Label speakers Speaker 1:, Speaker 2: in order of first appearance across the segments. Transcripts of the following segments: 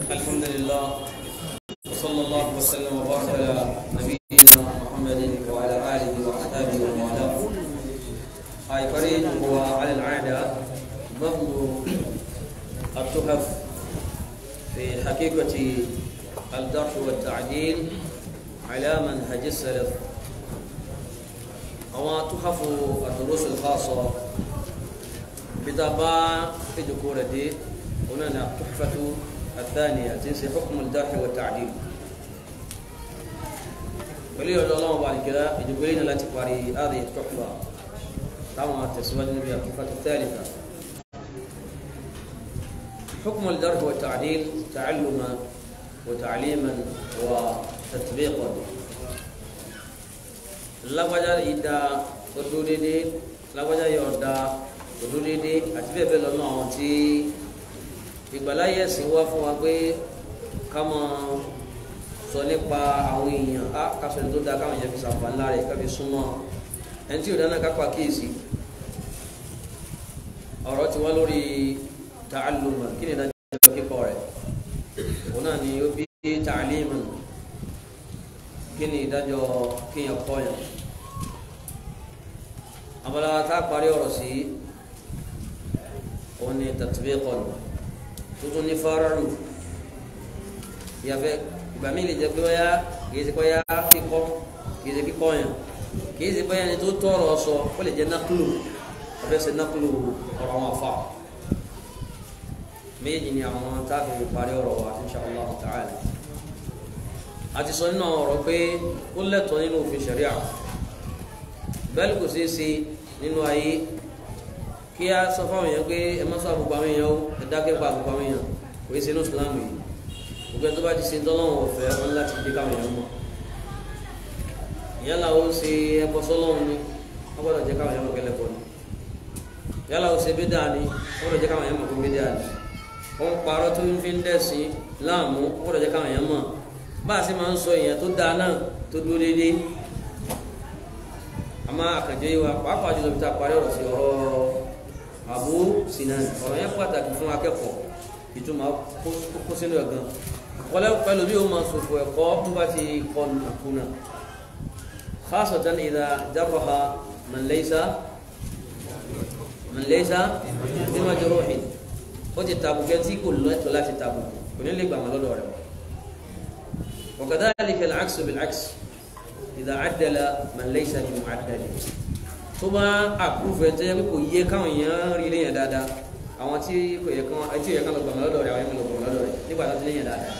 Speaker 1: الحمد لله وصلى الله وسلم وبارك على نبينا محمد وعلى اله واصحابه ومن والاه هاي فريد هو على العاده ضبط التحف في حقيقه الدرس والتعديل على منهج السلف أو تحف الدروس الخاصة بطبع في ذكورة دي هنا تحفة الثانية تنسي حكم الجرح والتعديل ولي الله بعد كده يجب لنا لا تقاري هذه التحفة طبعا تسوى النبي التحفة الثالثة حكم الجرح والتعديل تعلما وتعليما وتطبيقا lágbájá yìí da tó dúró déédéé lágbájá yìí ọ̀dà tó dúró déédéé àti bẹ́ẹ̀ bẹ́ẹ̀ lọ́nà àwọn tí ìgbàláyé ẹ̀sìn wá fún wa pé ká máa sọ nípa àwọn èèyàn á kásọ̀ ní tó dáa káwọn èèyàn fi ṣàǹfààní lára ẹ̀ ká fi súnmọ́ ẹni tí ò dáná ká pa kíyèsí ọ̀rọ̀ ti wá lórí ta'alluma kí ni ìdájọ́ kíkọ́ rẹ̀ òun náà ni ó bí ta'liman kí ni ìdájọ́ kéèyàn kọ́yàn abala tá a parí ọ̀rọ̀ sí òun ni tatbiqan tuntun ní fararu yàfẹ́ ìgbà mi lè jẹ́ pé wáyà kì í ṣe kọ́yà kíkọ́ kì í ṣe kíkọ́ yàn kì í ṣe báyà ni tó tọrọ sọ ó lè jẹ́ nákúlù ọ̀fẹ́ ṣe nákúlù ọ̀rọ̀ wọn fà méjì ni àwọn tá a fi parí ọ̀rọ̀ wa insha Allah ta'ala àti sọ nínú àwọn ọ̀rọ̀ pé ó lẹ́tọ̀ọ́ nínú òfin ṣẹ̀ríà bẹ́ẹ̀ kò ṣeé ṣe nínú ayé kí a sọ fáwọn èèyàn pé ẹ má sọ àbùkù àwọn èèyàn ó ẹ dákẹ́ pa àbùkù àwọn èèyàn kò í ṣe inú ìsìlámù yìí gbogbo ẹni tó bá ti ṣe tọ́lọ́wọ̀n ọ̀fẹ́ wọn láti dé káwọn èèyàn mọ̀ yálà ó ṣe ẹbọ sọ́lọ́run ni wọ́n gbọ́dọ̀ jẹ́ káwọn èèyàn mọ̀ kẹ́lẹ́ bọ̀ ni yálà ó ṣe bídà ni wọ́n gbọ́dọ̀ jẹ́ káwọn èèyàn mọ̀ kó bídà ni wọ́n parọ́ tó ń fi ń dẹ̀sìn láàmú wọ́n gbọ́dọ̀ jẹ́ káwọn èèyàn mọ̀ bá a ṣe máa ń sọ èèyàn tó dáa náà tó dúró déédéé àmọ́ àkànjẹ́ yìí wa pàápàá jùlọ bí ta parí ọ̀rọ̀ sí ọ̀rọ̀ Abu Sinan ọ̀rọ̀ yẹn pàtàkì fún akẹ́kọ̀ọ́ ìtumọ̀ kó sínú ẹ̀ gan wọlé pẹ̀lú bí ó máa sòfò ẹ̀kọ́ tó bá ti kọ́ nàkúnà khasatan idha jarraha man laysa man laysa bí majruhin ó ti tàbùkẹ́ tí kò lẹ́tọ̀ọ́ láti tàbùkù kò ní lè gbà wọn lọ́dọ̀ rẹ̀ وكذلك العكس بالعكس إذا عدل من ليس بمعدل tó bá àpúrúfẹ tẹ pé kò yẹ káwọn èèyàn rí léyìn dáadáa àwọn tí kò yẹ kán ẹtí yẹ kán lọ gbàmọ lọ́dọ̀ rẹ̀ àwọn yẹn lọ gbàmọ lọ́dọ̀ rẹ̀ nígbà tó ti léyìn dáadáa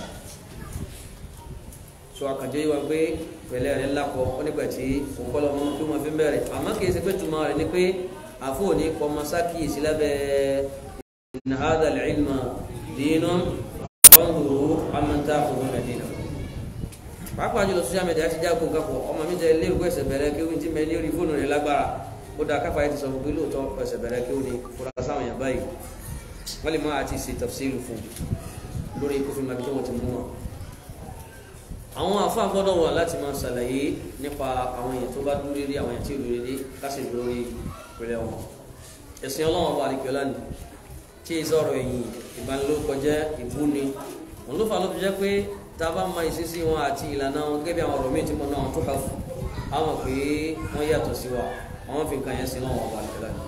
Speaker 1: so àkànjọ yìí wá pé pẹ̀lẹ́ rẹ̀ lakọ ó nígbà tí òkọ lọmọ tó máa fi ń bẹ̀rẹ̀ àmọ́ kì í ṣe pé tuma rẹ̀ ni pé àfọ òní kọ ọmọ sákìyèsí lábẹ́ inna hadha al-ilma dinun fanzuru amman ta'khuduna dinakum pàápàá jùlọ social media ti jágun kakọ ọmọ mi jẹ ilé ìwé ẹsẹ bẹ̀rẹ̀ kí wọn ti mẹ ní orí fóònù rẹ̀ lágbára ó dáa káfà yẹn ti sọ pé lóòótọ́ ẹsẹ bẹ̀rẹ̀ kí wọn ní fura sáwọn yàn báyìí wọn lè má àti ṣe tafsiru fún lórí ikú fún mi tó wọn ti mú wọn. àwọn àfáà gbọ́dọ̀ wà láti máa ṣàlàyé nípa àwọn èèyàn tó bá dúró dédé àwọn èèyàn tí ò dúró dédé kásì lórí ìpìlẹ̀ wọn. ẹ̀sìn ọlọ́wọ́n ọba àdìgbọ́lá ni tí ì sọ̀rọ̀ ẹ̀yìn ìbanilórúkọjẹ́ ìbúni òun ló fà ló fi jẹ́ pé taba ma ìṣesí wọn àti ìlànà wọn gẹ́gẹ́ bí àwọn ọ̀rọ̀ míì tí mo náà wọn tó kà fún àwọn pé wọ́n yàtọ̀ sí wa àwọn fi nǹkan yẹn sí náà wọn wà lẹ́la ni.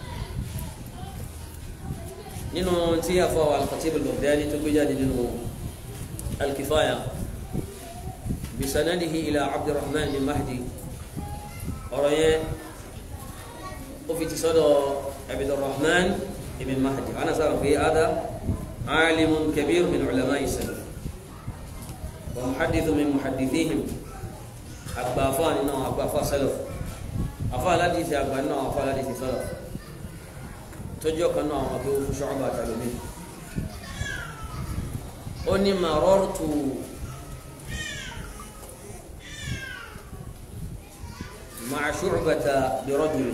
Speaker 1: nínú tí àfọ àwọn al-Khatib al-Baghdadi tó gbé jáde nínú al-Kifaya bisanadihi ila Abdurrahman bin Mahdi ọ̀rọ̀ yẹn ó fi ti sọ́dọ̀ Abdurrahman ibn Mahdi ana sábà pé ada alimun kabir min ulama'i salaf ومحدث من محدثيهم أبافان إنه أبافا سلف أفا الحديث أبا إنه أفا الحديث سلف تجوك إنه أبو شعبة تعلمين أني مررت مع شعبة برجل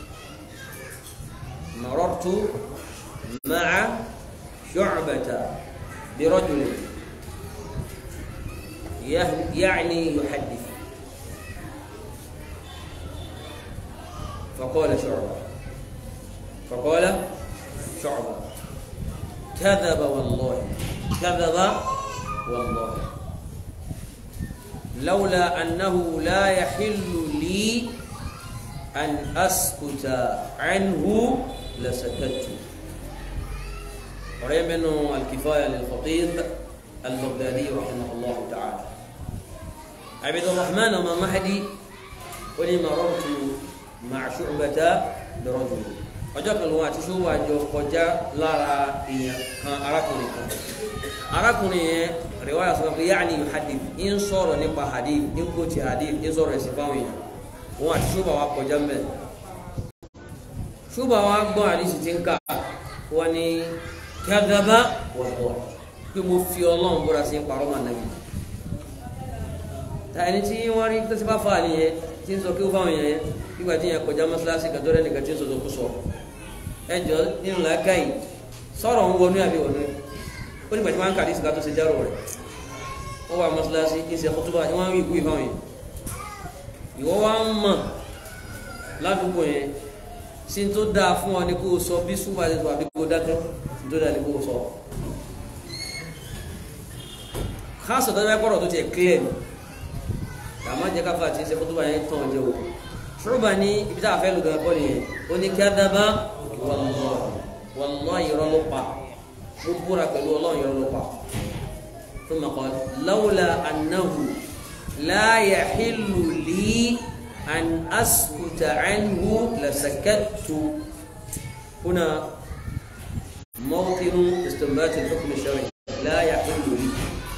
Speaker 1: مررت مع شعبة برجل يعني يحدث فقال شعبة فقال شعبة كذب والله kadhaba wallahi lawla annahu la yahillu li an askuta anhu lasakatu ọ̀rẹ́ mẹ́nu alkifaya lilkhatib albaghdadi rahimahullah ta'ala abdulrahman ọmọ mahdi ó ní marartu ma'a shu'bata bi rajul ọjọ́ kan lòun àti ṣòwò àjọ kọjá lára èèyàn kan arákùnrin kan arákùnrin yẹn riwaya sọ pé yaani hadith ń sọ̀rọ̀ nípa hadith ń kó ti hadith ń sọ̀rọ̀ ẹ̀sìn fáwọn èèyàn òun àti ṣòwò wa kọjá mbẹ ṣòwò wa gbọ́ àdìsí ti ń kà wọ́n ní kadhaba wallahi pé mo fi ọlọ́run búra sí parọ́ màá nàbí ta ẹni tí wọ́n rí tó ti bá fa nìyẹn tí ń sọ kí ó fáwọn èèyàn yẹn nígbà tí yẹn kọjá mọ́ṣáláṣí kan tó rẹ́ nìkan tí ń sọ̀tọ̀ kú sọ ẹjọ́ nínú làákàyè sọ̀rọ̀ ń wọnú àbí wọnú ó nígbà tí wọ́n ń kàdí ìsìká tó ṣe járò rẹ̀ ó wà mọ́ṣáláṣí kí n ṣe kótóbá tí wọ́n ń wí ìkú ìfáwọn yẹn ìwọ wá ń mọ̀ ládùúgbò yẹn sí tó dáa fún ọ ní kó o sọ bí súpà ti tó àbí kó o dákẹ́ sí tó dáa ní kó o sọ káàsọ̀ tó bá kọ́rọ̀ tó tiẹ̀ clear ni àmọ́ jẹ́ káfà tí ń ṣe kótóbá yẹn tán jẹ́ o ṣùgbọ́n ní ibi tá a fẹ́ lò gan kọ́ nìyẹn ó ní kadhaba wallahi irọ́ ló pa ó búra pẹ̀lú ọlọ́run irọ́ ló pa thumma qala lawla annahu la yahillu li an askuta anhu lasakattu huna mawqinu istinbat al-hukm ash-shar'i la yahillu li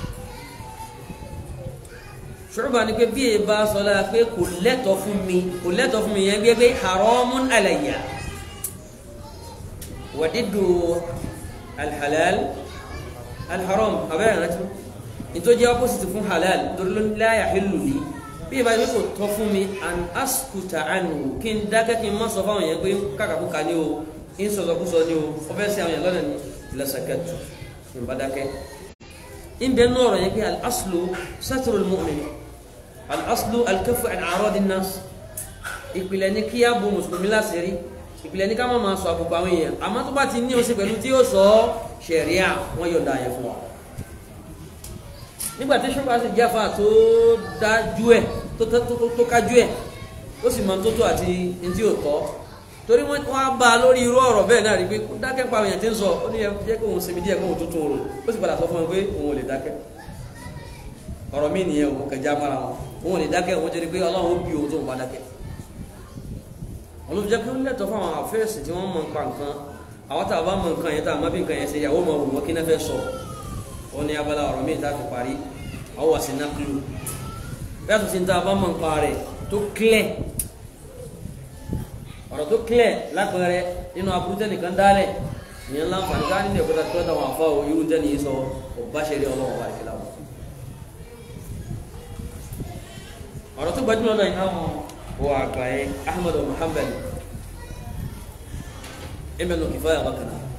Speaker 1: ṣùgbọ́n ni pé bí e bá sọ lára pé kò lẹ́tọ̀ fún mi kò lẹ́tọ̀ fún mi yẹn gbé pé haramun alayya wàdídò alhalal alharam abẹ́rẹ́ rántí nítorí jẹ́ opposite fún halal torí ló la yahillu li bí e bá yẹ kó tọ́ fún mi an askuta anhu kí n dákẹ́ kí n má sọ fáwọn yẹn pé kàkàkùkà ni o ń sọ̀rọ̀ kú sọ ni o ọ fẹ́ sí àwọn yẹn lọ́nà ni lasakatu n bá dákẹ́ ń bẹ nọ́ọ̀rọ̀ yẹn pé al-aslu satrul mu'min al-aslu al-kaffu an a'radi an-nas ìpìlẹ̀ ní kí á bo mùsùlùmí láṣìírí ìpìlẹ̀ ní ká má máa sọ àbùkù àwọn èèyàn àmọ́ tó bá ti ní oṣù pẹ̀lú tí yóò sọ ṣẹ̀ríà wọ́n yọ̀ǹda yẹn fún wa nígbà tí ṣọ́kà sì jáfa tó dájú ẹ̀ tó kájú ẹ̀ ó sì máa tó tó àti ní tí ò tọ́ torí wọ́n á bá a lórí irú ọ̀rọ̀ bẹ́ẹ̀ náà rí pé dákẹ́ pa àwọn èèyàn tí ń sọ ó ní jẹ́ kó òun sinmi díẹ̀ kó òun tuntun rò ó sì padà sọ fún wọn pé òun ò lè dákẹ́ ọ̀rọ̀ mí nìyẹn òun kẹjá mara wọn òun ò lè dákẹ́ òun jẹ́ pé ọlọ́run ó bí òun tó ń bá dákẹ́ olùjẹ́ pé ó lẹ́tọ̀ fún àwọn àfẹ́sì tí wọ́n mọ̀ nípa nǹkan àwọn tá a bá mọ̀ nǹkan yẹn tá a má bí nǹkan yẹn ṣe yàwó mọ̀ wọ́n kí náà fẹ́ sọ ó ní abala ọ̀rọ̀ míì tá a fi parí àwọn wà sí nákìlú bẹ́ẹ̀ tó ti ń tá a bá mọ̀ nípa rẹ̀ tó clear ọ̀rọ̀ tó clear lápẹẹrẹ nínú aburú tẹnìkan dálẹ̀ ìyẹn láǹfààní ká nínú ẹ̀kọ́ tó tọ́ àwọn afọ irú tẹ́ni yìí sọ ọba ṣe rí ọlọ́wọ́ àti ìlànà ọ̀rọ̀ tó gbajúmọ̀ náà iná wọn wọ àgbà yẹn Ahmad Muhammad ibn Kifaya bákan náà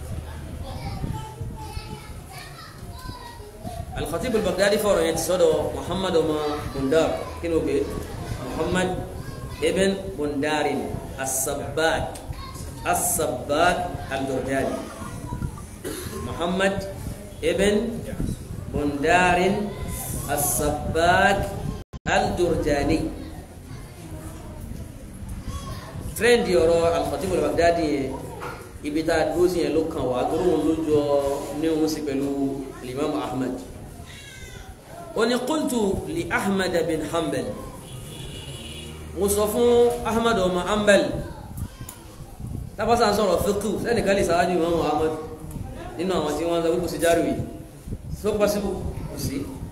Speaker 1: Al-Khatib al-Baghdadi fọ̀rọ̀ yẹn ti sọ́dọ̀ Muhammad ọmọ Bundar kí ni o pè Muhammad ibn Bundarin السباك السباك الجرجاني محمد ابن بندار السباك الجرجاني ترند يورو الخطيب البغدادي ibi tá a dúró sí yẹn ló kàn wá tó lóun ló jọ ní òun sí pẹ̀lú Imam Ahmad ó ní qultu li Ahmad bin Hanbal mo sọ fún ahmad ọmọ ambal tábàṣà ń sọ̀rọ̀ fíkù sẹ́nìkan lè sáájú ìmọ̀ muhammad nínú àwọn tí wọ́n ń sọ pé kò sí járùwì tó pọ́síbù kò sí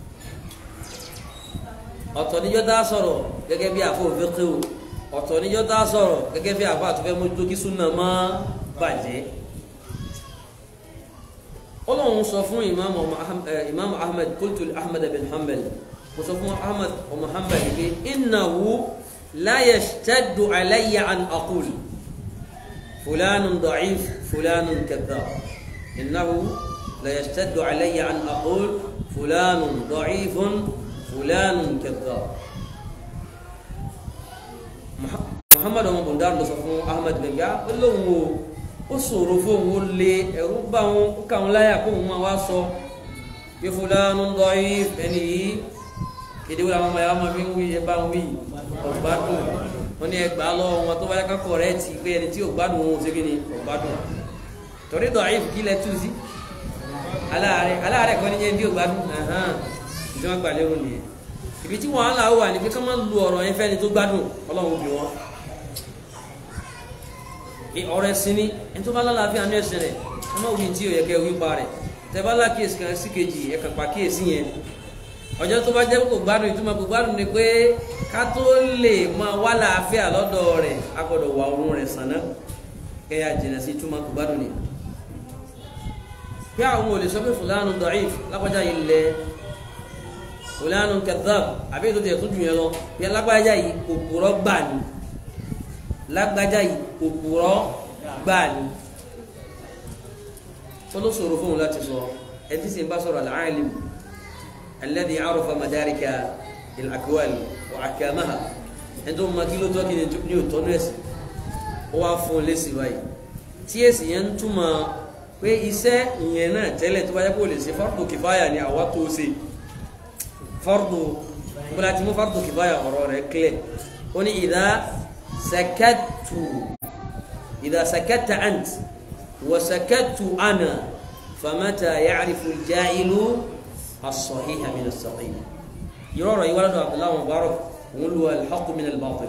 Speaker 1: ọ̀tọ̀ níjọ́ tá a sọ̀rọ̀ gẹ́gẹ́ bí àfọ̀ fíkù ọ̀tọ̀ níjọ́ tá a sọ̀rọ̀ gẹ́gẹ́ bí àfọ̀ àtúfẹ́ mójútó kí súnà má bàjẹ́ ọlọ́run sọ fún imam ahmed qultu ahmed bin hanbal mo sọ fún ahmed ọmọ hanbal pé innahu لا يشتد علي أن أقول فلان ضعيف فلان كذاب إنه لا يشتد علي أن أقول فلان ضعيف فلان كذاب محمد ọmọ bọ̀ndà lọ sọ fún Ahmed gbẹ̀ngà ó lóun o ó ṣòro fóun ó lé ẹ̀rú bá wọn ó kà wọn láyà kó wọn máa wá sọ bí fulanu da'if ẹni yìí èdè wúlò àwọn ọmọ yàrá máa fi ń wí ẹ bá ń wí ọgbádùn wọn ní ẹgbàá lọ́wọ́ wọn tó bá yẹ ká kọ̀rẹ́ẹ̀tì pé ẹni tí ògbádùn òun ṣe kí ni ọgbádùn torí da'if kí lẹ tú sí aláàárẹ̀ aláàárẹ̀ kan ní jẹ́ bí ògbádùn ìjọba gbà lérò nìyẹn ibi tí wàhálà wà ní pé ká má lu ọ̀rọ̀ yẹn fẹ́ni tó gbádùn ọlọ́run bí wọn ọ̀rọ̀ ẹ̀sìn ni ẹni tó bá lálàáfíà ní ẹ̀sìn rẹ̀ ẹ má wí tí ò yẹ kẹ́ wí pa rẹ̀ tẹ bá lákìyèsí kan sí kejì ẹ kàn pa kíyèsí yẹn ọjọ́ tó bá jẹ́ kó gbádùn ìtumọ̀ kó gbádùn ni pé ká tó lè máa wá làáfíà lọ́dọ̀ rẹ̀ a gbọ́dọ̀ wà oorun rẹ̀ sàn náà kẹ́ yà jìnà sí ìtumọ̀ kó gbádùn ni. bí àwọn olè sọ pé fúlànù da'if lápájá yìí lẹ fúlànù kadhab àbí ètò tẹ̀ tó jù yẹn lọ bí alágbájá yìí òpùrọ́ gbà ni lágbájá yìí òpùrọ́ gbà ni olóṣòro fóun láti sọ ẹtí sì ń bá sọ̀rọ̀ al-alim alladhi arafa madarika al-aqwal wa ahkamaha ẹni tó mọ kí ló tọ́ kí ni ò tọ́nu ẹ̀sìn ó wá fún un lésì báyìí tí èsì yẹn ń túmọ̀ pé iṣẹ́ ìyẹn náà tẹ́lẹ̀ tó bá yẹ kó lè ṣe fardu kìfáyà ni àwa tó ṣe fardu bóla tí mo fardu kìfáyà ọ̀rọ̀ rẹ̀ kílẹ̀ ó ní idha sakattu idha sakatta ant وسكت أنا فمتى يعرف الجاهل الصحيح من السقيم يرى يولد عبد الله مبارك هو الحق من الباطل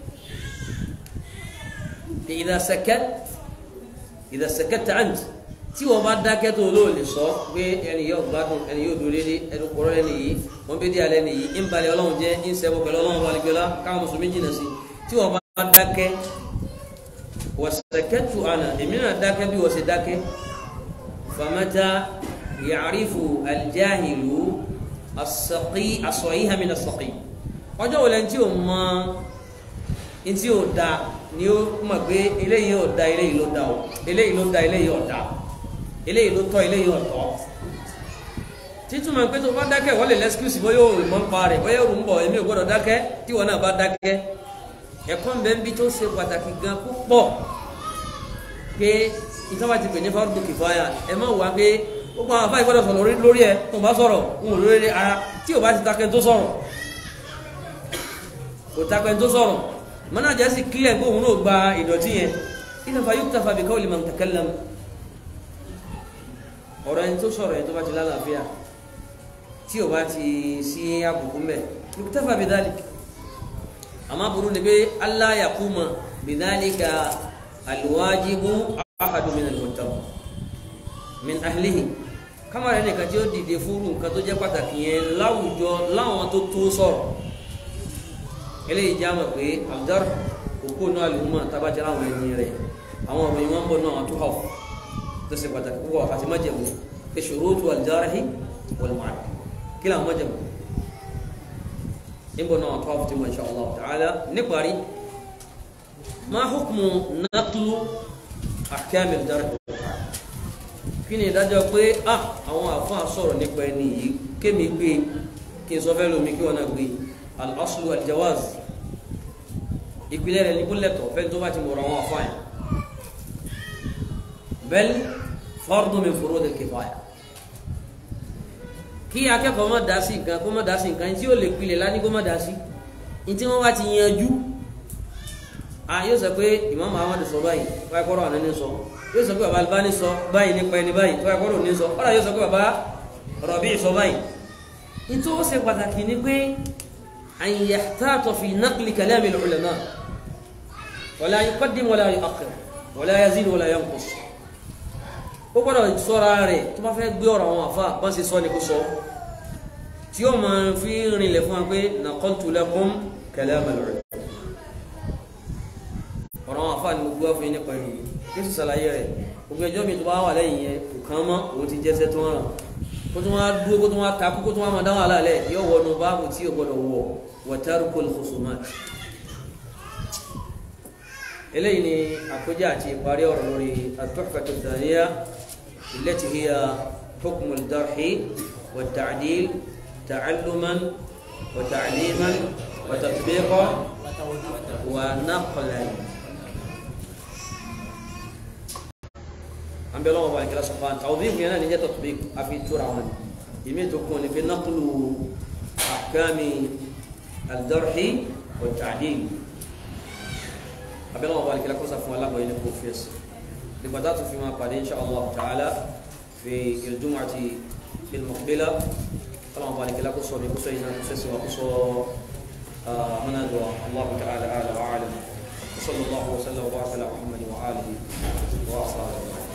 Speaker 1: إذا سكت إذا سكت أنت tí wọn bá dákẹ́ tó olóò lè sọ pé ẹni yóò gbádùn ẹni yóò dúró dédé ẹni kúrọ́ ẹni yìí wọn bí dí alẹ́ ni yìí ń balẹ̀ ọlọ́run jẹ́ ń sẹ́wọ́ pẹ̀lú ọlọ́run balẹ̀gbẹ́lá káwọn mùsùlùmí jìnnà sí tí wọn bá dákẹ́ wasakatu ana èmi náà dákẹ́ bí wọ́n ṣe dákẹ́ famata yàrífù aljahilu asaqi asọ̀yíha min asaqi ọjọ́ wọlé tí o mọ tí o da ni o mọ̀ pé eléyìí ò da eléyìí ló da o eléyìí ló da eléyìí ò da eléyìí ló tọ́ eléyìí ò tọ́ títúmọ̀ pé tó bá dákẹ́ wọ́n lè lẹ́skúsì bóyá o mọ̀ ń pa rẹ̀ bóyá o ń bọ̀ èmi ò gbọ́dọ̀ dákẹ́ tí wọ́n náà bá dákẹ́ ẹ̀kọ́ ń bẹ ń bí tó ṣe pàtàkì gan púpọ̀ pé ìtọ́wà ti pè ní fardu kìfáyà ẹ má wà pé gbogbo àwọn afáì gbọ́dọ̀ sọ̀rọ̀ lórí ẹ tó bá sọ̀rọ̀ ń wò lórí ara tí ò bá ti takẹ́ tó sọ̀rọ̀ kò takẹ́ tó sọ̀rọ̀ mọ́nà jẹ́ sí kílẹ̀ pé òun náà gba ìdọ̀tí yẹn ìtàfà yóò tàfà bí qawli man takallam ọ̀rọ̀ ẹni tó sọ̀rọ̀ ẹni tó bá ti lálàáfíà tí ò bá ti sí àbùkù mẹ́ yóò tàfà bí dhalik amma buru ne be Allah ya kuma bidhalika alwajibu ahadu min almuttaq min ahlihi kama rẹ nìkan tí ó dìde fúru nǹkan tó jẹ́ pàtàkì yẹn láwùjọ láwọn tó tó sọ̀rọ̀ eléyìí já mọ̀ pé abdar òkú náà àlùmọ́ tabajẹ́ láwọn ẹni rẹ̀ àwọn ọ̀rọ̀ yìí wọ́n ń bọ̀ náà tó hàn tó ṣe pàtàkì púpọ̀ àti májẹ̀mú pé shurutu aljarahi wal mu'ad kí làwọn májẹ̀mú níbo náà tó àfitì mọ̀ insha Allah ta'ala níparí ma hukmu naqlu ahkam al-jarh kí ni ìdájọ́ pé ah àwọn àfáà sọ̀rọ̀ nípa ẹni yìí kémi gbé kí n sọ fẹ́ lómi kí wọ́n náà gbé al-aslu al-jawaz ìpìlẹ̀ rẹ̀ níbo lẹ́tọ̀ fẹ́ tó bá ti mọ̀rọ̀ àwọn àfáà yẹn bal fardu min furud al-kifaya kí akẹ́kọ̀ọ́ má dá sí nǹkan kó má dá sí nǹkan tí ó lè pilẹ̀ lá ní kó má dá sí ní tí wọ́n bá ti yanjú a yóò sọ pé Imam Ahmad sọ báyìí wáyé kọ́rọ̀ àná ní sọ yóò sọ pé baba Albani sọ báyìí nípa ẹni báyìí wáyé kọ́rọ̀ ní sọ ọ̀rọ̀ yóò sọ pé baba Rabi sọ báyìí nítorí ó ṣe pàtàkì ni pé an yahtata fi naqli kalami al-ulama wala yuqaddim wala yu'akhkhir wala yazid wala yanqus ó gbọ́dọ̀ sọ́ra rẹ̀ tó bá fẹ́ gbé ọ̀rọ̀ àwọn àfa bọ́n ṣe sọ ni kó sọ tí ó máa fi rinlẹ̀ fún wa pé naqaltu lakum kalam al-ulama ọ̀rọ̀ àwọn àfa ni mo gbọ́ fún yín nípa ẹni kí sì ṣàlàyé rẹ̀ gbogbo ẹjọ́ mi tó bá wà lẹ́yìn yẹn kò kàn mọ́ òun ti jẹ́sẹ́ tó hàn kó tó wá dúró kó tó wá takú kó tó wá máa dáhùn àlàálẹ̀ yóò wọnú báàbù tí ò gbọ́dọ̀ wọ̀ wa tarkul khusumat eléyìí ni àkójá àti ìparí ọ̀rọ̀ lórí at-tuhfatu ath-thaniya التي هي حكم الجرح والتعديل تعلما وتعليما وتطبيقا ونقلا عم بيقولوا بعد كده سبحان توظيف هنا نيجي تطبيق في تورا ìmí tó kún ní pé naqlu ahkami al-jarhi wa ta'dil abẹ́lẹ́ wọn bá alikẹ́lẹ́ kọ́sà fún alábọ̀ yìí ní kò fi ẹsẹ̀ nígbà tá a tún fi máa pàdé insha Allah ta'ala fi al-jum'ati al-muqbila kọ́lá wọn bá alikẹ́lẹ́ kó sọ ní kó sọ yìí náà kó sẹ́sẹ̀ wá kó sọ منادوا الله تعالى اعلى واعلم وصلى الله وسلم وبارك على محمد واله واصحابه